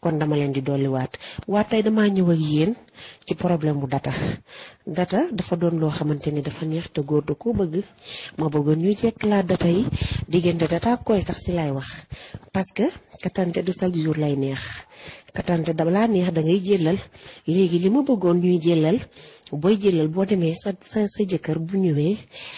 kon dama leen di dolliwaat waa tey damaa ñëw ak yéen ci problème bu data data dafa doon loo xamante ni dafa neex te góor da ko bëgg ma bëggoon ñuy jekk laa data yi diggante data ak koy sax si lay wax parce que katante du chaque jour lay neex katante da laa neex da ngay jëlal léegi li ma bëggoon ñuy jëlal booy jëlal boo demee sa sa sa jëkkër bu ñëwee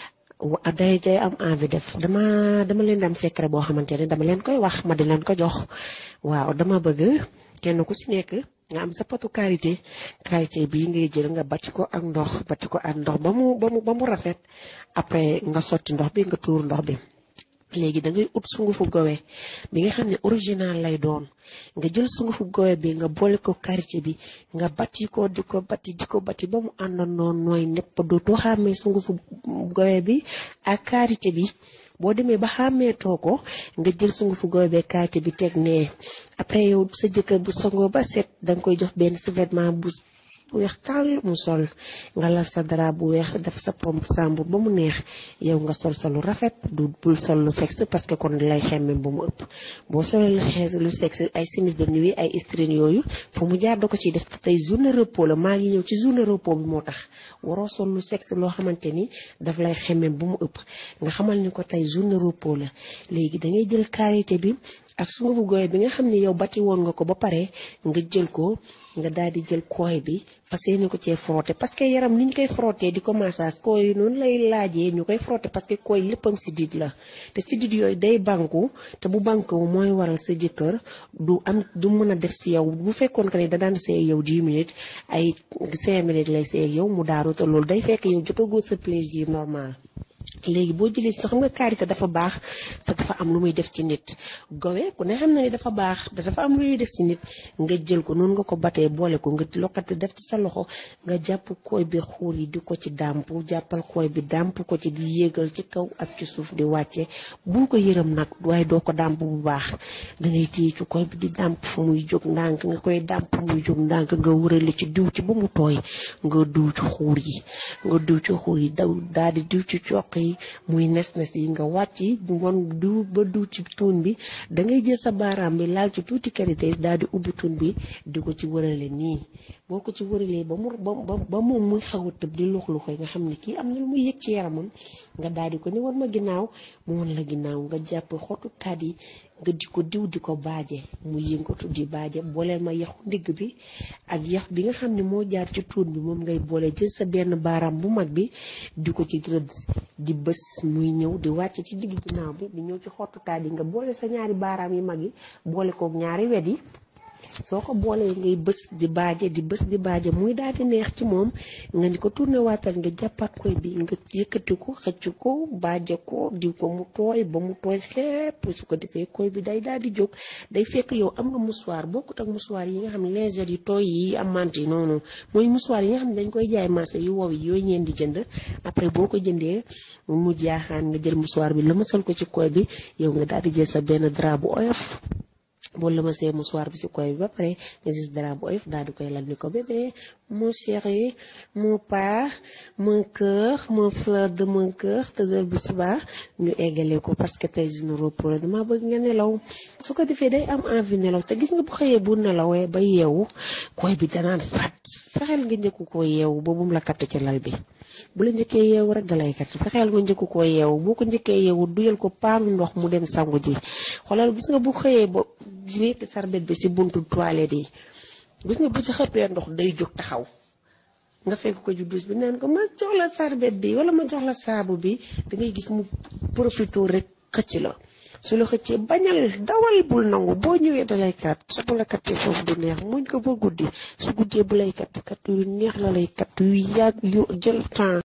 day day am envie def dama dama leen di am secret boo xamante ne dama leen koy wax ma di leen ko jox waaw dama bëgg kenn ku ci nekk nga am sa patu karité karité bii ngay jël nga bàcc ko ak ndox bàcc ko ak ndox ba mu ba mu ba mu rafet après nga sotti ndox bi nga tuur ndox bi léegi da ngay ut sungufu gowe bi nga xam ne original lay doon nga jël sungufu gowe bi nga boole ko karité bi nga batti ko di ko batti di ko batti ba mu àndandoo nooy nepp dootoo xàmmee sungufu gowe bi ak karité bi boo demee ba xàmmeetoo ko nga jël sungufu gowe bi karité bi teg nee après yow sa jëkkër bu sangoo ba set danga koy jox benn sous-vêtement bu bu weex tàll mu sol nga lal sa dara bu weex def sa pompe sambur ba mu neex yow nga sol sa lu rafet du bul sol lu sexe parce que kon lay xemmem ba mu ëpp boo solee lu xees lu sexe ay sinis de nuit ay string yooyu fu mu jaar da ko ciy def tey journée repos la maa ngi ñëw ci journée repos bi moo tax waroo sol lu sexe loo xamante ni daf lay xemmem ba mu ëpp nga xamal ni ko tey journée repos la léegi da ngay jël karité bi ak sungufu gooy bi nga xam ne yow bati woon nga ko ba pare nga jël ko nga daal di jël kooy bi fas yéene ko cee frotté parce que yaram ni ñu koy frotté di ko massage kooy noonu lay laajee ñu koy frotté parce que kooy léppam sidit la te sidit yooyu day banku te bu banku mooy waral sa jëkkër du am du mën a def si yow bu fekkoon que ne da daan seey yow 10 minutes ay 5 minutes lay seey yow mu daaru te loolu day fekk yow jotagoo sa plaisir normal. léegi boo jëlee si xam nga karité dafa baax te dafa am lu muy def ci nit gowe ku ne xam na ni dafa baax te dafa am lu muy def ci nit nga jël ko noonu nga ko batee boole ko nga lokkati def ci sa loxo nga jàpp kooy bi xuur yi di ko ci dàmp jàppal kooy bi dàmp ko ci di yéegal ci kaw ak ci suuf di wàcce bul ko yërëm nag waaye doo ko dàmp bu baax dangay téye ci kooy bi di dàmp muy jóg ndànk nga koy dàmp muy jóg ndànk nga wërale ci diw ci ba mu tooy nga diw ci xuur yi nga diw ci xuur yi daw daal di diw ci coq yi muy nes-nes yi nga wàcc won du ba du ci tuun bi da ngay jël sa baaraam bi laal ci tuuti karité daal di ubbi tuun bi di ko ci wërale nii boo ko ci wëralee ba mu ba ba moom muy xaw a tëb di lux luxoy nga xam ne kii am na lu muy yëg ci yaramam nga daal di ko ni wan ma ginnaaw mu wan la ginnaaw nga jàpp xottu taat yi nga di ko diw di ko baaje mu yëngatu di baaje booleel ma yaxu ndigg bi ak yax bi nga xam ne moo jaar ci tuun bi moom ngay boole jël sa benn baaraam bu mag bi di ko ci rëdd di bës muy ñëw di wàcc ci digg ginnaaw bi di ñëw ci xottu taat yi nga boole sa ñaari baaraam yi mag yi boole kook ñaari wet yi soo ko boolee ngay bës di baaje di bës di baaje muy daal di neex ci moom nga ni ko tourné waatal nga jàppaat koy bi nga yëkkati ko xëcc ko baaje ko diw ko mu tooy ba mu tooy xepp su ko defee koy bi day daal di jóg day fekk yow am nga mouchoir bokkut ak mouchoir yi nga xam ne légère yi tooy yi amante yi noonu mooy mouchoir yi nga xam ne dañ koy jaay marché yu wow yi yooyu ngeen di jënd après boo ko jëndee mu jaaxaan nga jël mouchoir bi la mësal ko ci koy bi yow nga daal di jël sa benn drap bu oyof boo la ma see mouchoir bi si koy bi ba pare nga gis dara bu oyof daal di koy lal ni ko bébé mon chéri mon père mon cœur mon fleur de mon cœur tëddal bu subaa ñu eggale ko parce que tey jii repos la dama bëgg nga nelaw su ko defee day am envie nelaw te gis nga bu xëyee bu nelawee ba yeewu koy bi danaan faat fexeel nga njëkku koo yeewu ba bum la katt ci lal bi bu la njëkkee yeewu rek dalay kat fexeel nga njëkku koo yeewu boo ko njëkkee yeewu duyal ko paanu ndox mu dem sangu ji xoolal gis nga bu xëyee ba wéeti sarbet bi si buntu toilette yi gis nga bu ci xëppee ndox day jóg taxaw nga fekk ko ci douche bi naan ko ma jox la sarbet bi wala ma jox la saabu bi da ngay gis mu profité rek xëcc la su la xëccee bañal dawal bul nangu boo ñëwee dalay kat sa bu la kattee foofu du neex muñ ko ba guddi su guddee bu lay katt kat yu neex la lay katt yu yàgg yu jël temps